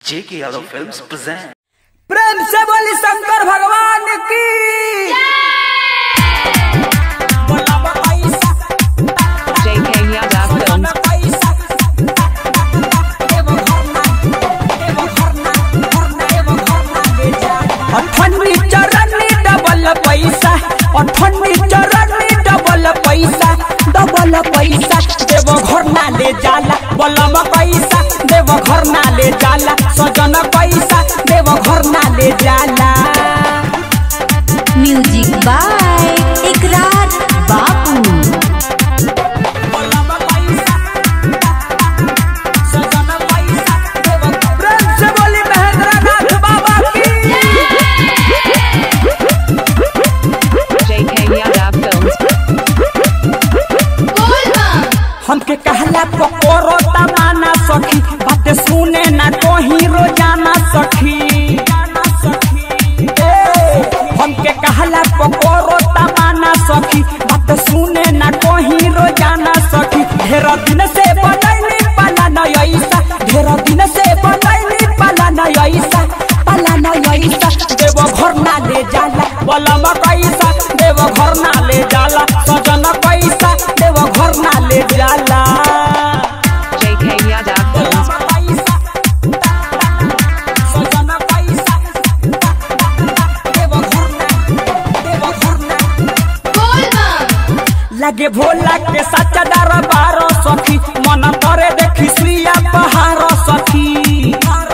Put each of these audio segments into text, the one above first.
J.K. Yadav Films present. प्रेम से बोली शंकर भगवान की बोलावा पैसा, JK Yadav Films. पैसा, एवं घरना, एवं घरना, घरना, एवं घरना ले जा। अठन्नी चौरानवे डबल पैसा अठन्नी चौरानवे डबल पैसा डबल पैसा देव घर ना ले जाला बलम पैसा देव घर ना ले जाला सजन पैसा देव घर ना ले जाला म्यूजिक बाय इकरार बाबू बलम पैसा सजन पैसा देव प्रेम से बोली महेंद्रनाथ बाबा की JK Yadav Films. हमके कहला पकोरो तमाना सखी बात सुने ना कहीं रोजाना सखी ए, हमके कहला पकोरो तमाना सखी बात सुने ना कहीं रोजाना सखी ढेर दिन से बनैली पाला न ऐसा ढेर दिन से बनैली पाला न ऐसा पाला न ऐसा देव घर ना ले जाला बलम कैसा देव घर ना ले जाला सजन पैसा देव घर ना ले जाला JK Yadav Films. बलम पैसा सजन पैसा देव घर ना देव घर ना लगे भोला के सच्चा दरबार सखी मन करे देखी श्रिया पहाड़ सखी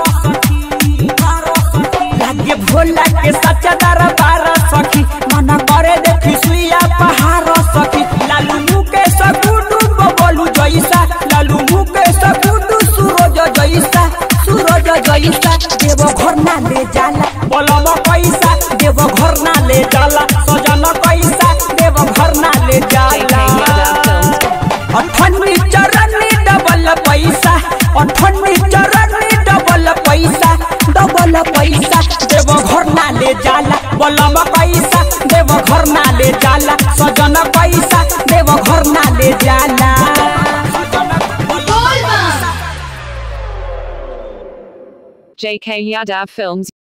लगे भोला के सच्चा दरबार सखी मन करे देखी श्रिया पहाड़ सखी लालू मुके सगुडू बबलू जैसा लालू मुके सगुडू सूरज जैसा सूरज जैसा देव घर ना ले जाला बलम पैसा देव घर ना ले जाला सजन पैसा देव घर ना ले JK Yadav जाला Films. अठन्नी चौरानवे डबल पैसा अठन्नी चौरानवे डबल पैसा डबल पैसा देव घर ना ले जाला बलम पैसा देव घर ना ले जाला सजन पैसा देव घर ना ले जाला JK Yadav Films.